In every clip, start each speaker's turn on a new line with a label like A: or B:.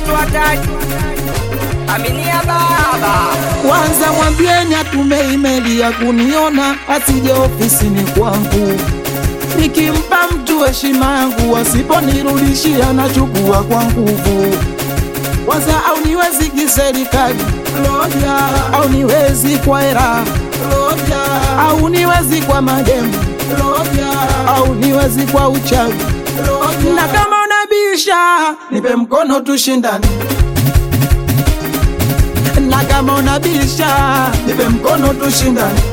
A: mtu hataki aminia baba
B: Kwanza mwambieni atume imeli ya kuniona, asije ofisini kwangu. Nikimpa mtu heshima yangu, asiponirudishia nachukua kwa nguvu. Kwanza au niwezi kiserikali loja, au niwezi kwa hera loja, au niwezi kwa mademu loja, au niwezi kwa uchawi loja. Na kama unabisha, nipe mkono tushindane na kama unabisha nipe mkono tushindane,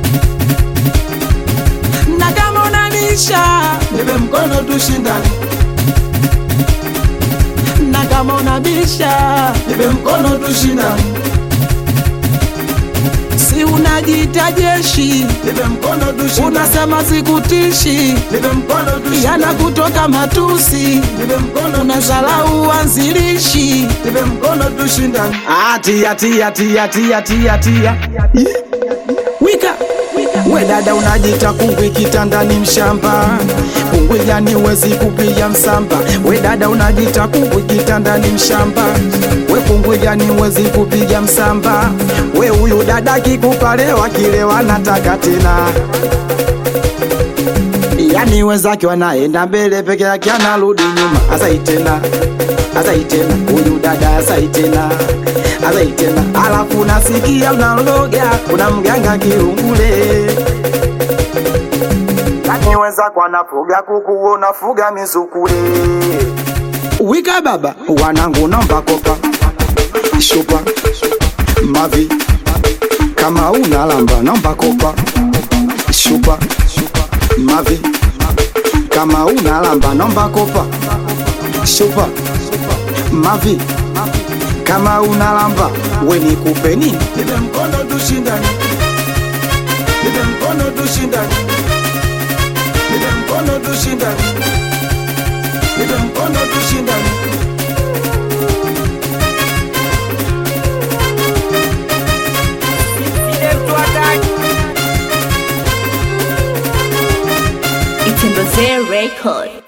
B: na kama unabisha nipe mkono tushindane, na kama unabisha nipe mkono tushindane. Si unajiita jeshi, nipe mkono tushindane. Unasema sikutishi, nipe mkono tushindane. Yana kutoka matusi, nipe mkono unazalau uanzilishi, nipe mkono tushindane. Atia tia tia tia tia tia. Wika we dada unajita kungwi kitandani mshamba kungwi yani wezi kupiga msamba we dada unajita kungwi kitandani mshamba we kungwi yani wezi kupiga msamba we huyu dada kikupalewa kilewa nataka tena yani wenzake wanaenda mbele peke yake anarudi nyuma asaitena asaitena huyu dada asaitena asaitena alafu nasikia unaloga kuna mganga kirungule yani wenzako wanafuga kuku unafuga mizukule wika baba wanangu naomba kopa shupa mavi kama una lamba naomba kopa shupa mavi kama una lamba naomba kopa shupa mavi kama una lamba we nikupe nini nipe mkono tushindane nipe mkono tushindane nipe mkono tushindane nipe mkono tushindane
A: ile mtu hataki
C: Itembezee Record.